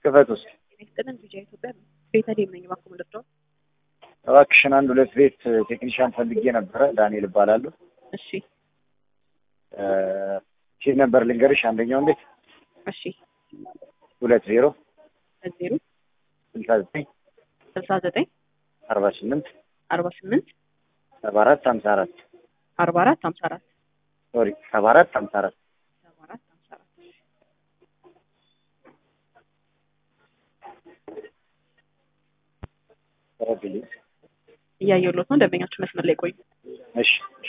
ክፈት ውስጥ ይስጥልን ቪዲዮ ኢትዮጵያ ነው። ቤተልሔም ነኝ። እባክዎ ልርዳዎት? እባክሽን አንድ ሁለት ቤት ቴክኒሻን ፈልጌ ነበረ። ዳንኤል እባላለሁ። እሺ ሺህ ነበር ልንገርሽ። አንደኛውን ቤት እሺ ሁለት ዜሮ ዜሮ ስልሳ ዘጠኝ ስልሳ ዘጠኝ አርባ ስምንት አርባ ስምንት ሰባ አራት ሀምሳ አራት አርባ አራት ሀምሳ አራት ሶሪ ሰባ አራት ሀምሳ አራት ሰባ አራት ሀምሳ አራት ረብልኝ። እያየሁሎት ነው። ደንበኛችሁ መስመር ላይ ቆዩ። እሺ እሺ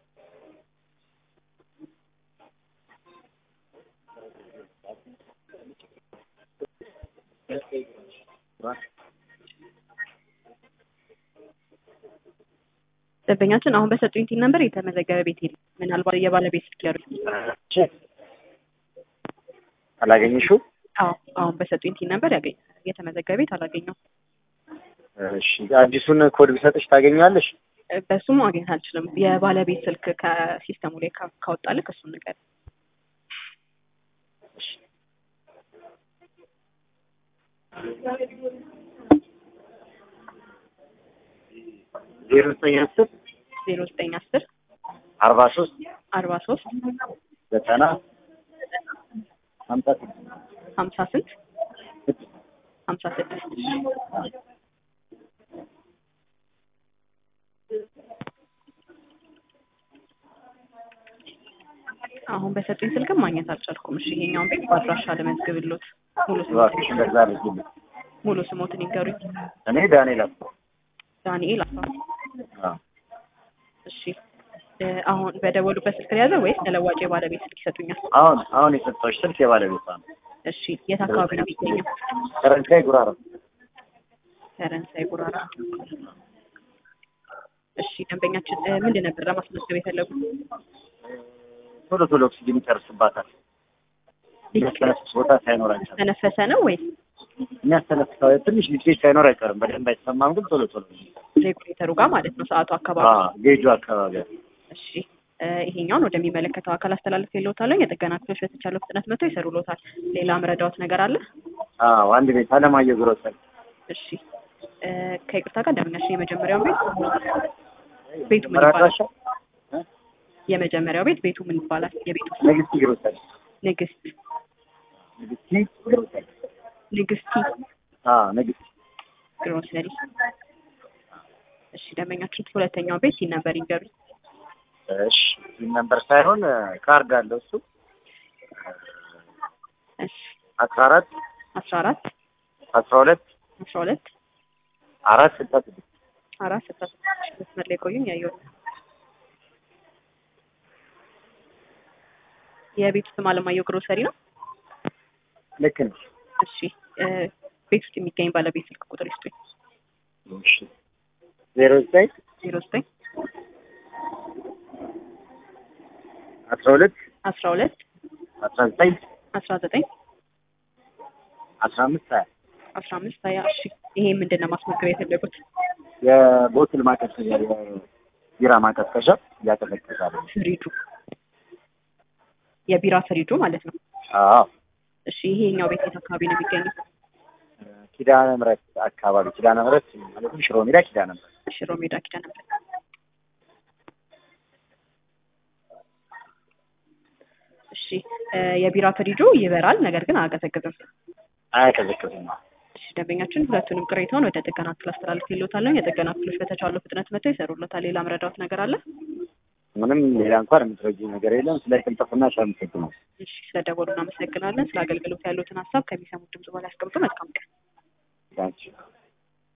ደንበኛችን አሁን በሰጡኝ ቲን ነምበር የተመዘገበ ቤት የለም። ምናልባት የባለቤት ስልክ ያሉ እሺ አላገኘሽው? አዎ አሁን በሰጡኝ ቲን ነምበር ያገኝ የተመዘገበ ቤት አላገኘው። እሺ አዲሱን ኮድ ቢሰጥሽ ታገኛለሽ? በሱ ማግኘት አልችልም። የባለቤት ስልክ ከሲስተሙ ላይ ካ- ካወጣልህ እሱን ንገር። ዜሮ ዘጠኝ አስር ዜሮ ዘጠኝ አስር አርባ ሶስት አርባ ሶስት ዘጠና ሀምሳ ስድስት ሀምሳ ስንት ሀምሳ ስድስት አሁን በሰጡኝ ስልክም ማግኘት አልቻልኩም። እሺ ይሄኛውን ቤት በአድራሻ ልመዝግብሎት። ሙሉ እባክሽ ስሞትን እንደዛ አድርጊልኝ። ሙሉ ስሞትን ይንገሩኝ። እኔ ዳንኤል አባ ዳንኤል አስፋ። አዎ እሺ እ አሁን በደወሉበት ስልክ የያዘ ወይስ ተለዋጭ የባለቤት ስልክ ይሰጡኛል? አሁን አሁን የሰጠሁሽ ስልክ የባለቤቷ ነው። እሺ የት አካባቢ ነው የሚገኘው? ፈረንሳይ ጉራራ ፈረንሳይ ጉራራ። እሺ ደንበኛችን እ ምንድን ነበር ለማስመዝገብ የፈለጉት? ቶሎ ቶሎ ኦክሲጅን ይጨርስባታል። የሚያስተነፍስ ቦታ ሳይኖር አይቀርም። ተነፈሰ ነው ወይስ የሚያስተነፍሰው ትንሽ ሊትሬት ሳይኖር አይቀርም። በደንብ አይሰማም፣ ግን ቶሎ ቶሎ ሬጉሌተሩ ጋር ማለት ነው ሰዓቱ አካባቢ? አዎ፣ ጌጁ አካባቢ አለ። እሺ እ ይሄኛውን ወደሚመለከተው አካል አስተላልፍ የለውታለሁ። የጥገና ክፍሎች በተቻለው ፍጥነት መጥተው ይሰሩሎታል። ሌላ ምረዳዎት ነገር አለ? አዎ፣ አንድ ቤት አለማየሁ ግሮሰሪ እሺ እ ከይቅርታ ጋር ደንበኛችን የመጀመሪያው ቤት ቤቱ ምን ይባላል? መራዳሻ የመጀመሪያው ቤት ቤቱ ምን ይባላል? የቤቱ ስም? ንግስቲ ግሮሰሪ ንግስት ንግስቲ ግሮሰሪ ንግስቲ አዎ፣ ንግስቲ ግሮሰሪ። እሺ ደንበኛችን ሁለተኛው ቤት ሲል ነበር ይንገሩኝ። እሺ ይህ ነምበር ሳይሆን ካርድ አለው እሱ እሺ አስራ አራት አስራ አራት አስራ ሁለት አስራ ሁለት አራት ስልሳ ስድስት አራት ስልሳ ስድስት መስመር ላይ ቆዩኝ። ያየሁት የቤቱ ስም አለማየሁ ግሮሰሪ ነው። ልክ ነሽ። እሺ እ ቤት ውስጥ የሚገኝ ባለቤት ስልክ ቁጥር ይስጡኝ። እሺ ዜሮ ዘጠኝ ዜሮ ዘጠኝ አስራ ሁለት አስራ ሁለት አስራ ዘጠኝ አስራ ዘጠኝ አስራ አምስት ሀያ አስራ አምስት ሀያ እሺ ይሄ ምንድን ነው ማስመዝገብ የፈለጉት? የቦትል ማቀዝቀዣ የቢራ ማቀዝቀዣ እያቀዘቀዛል። ፍሪጁ የቢራ ፍሪጁ ማለት ነው። አዎ እሺ ይሄኛው ቤት የት አካባቢ ነው የሚገኘው? ኪዳነ ምሕረት አካባቢ ኪዳነ ምሕረት ማለትም ሽሮ ሜዳ ኪዳነ ምሕረት ሽሮ ሜዳ ኪዳነ ምሕረት። እሺ እ የቢራ ፍሪጁ ይበራል፣ ነገር ግን አያቀዘቅዝም። አያቀዘቅዝም። እሺ ደንበኛችን ሁለቱንም ቅሬታውን ወደ ጥገና ክፍል አስተላልፍ ይሉታለሁ። የጥገና ክፍሎች በተቻለው ፍጥነት መጥተው ይሰሩለታል። ሌላ መረዳት ነገር አለ? ምንም ሌላ እንኳን የምትረጂው ነገር የለም። ስለ ቅልጥፍና ነው። እሺ ስለደወሉ እናመሰግናለን። ስለ አገልግሎት ያሉትን ሀሳብ ከሚሰሙት ድምጽ በላይ አስቀምጡ። መልካም ቀን። ታንኪዩ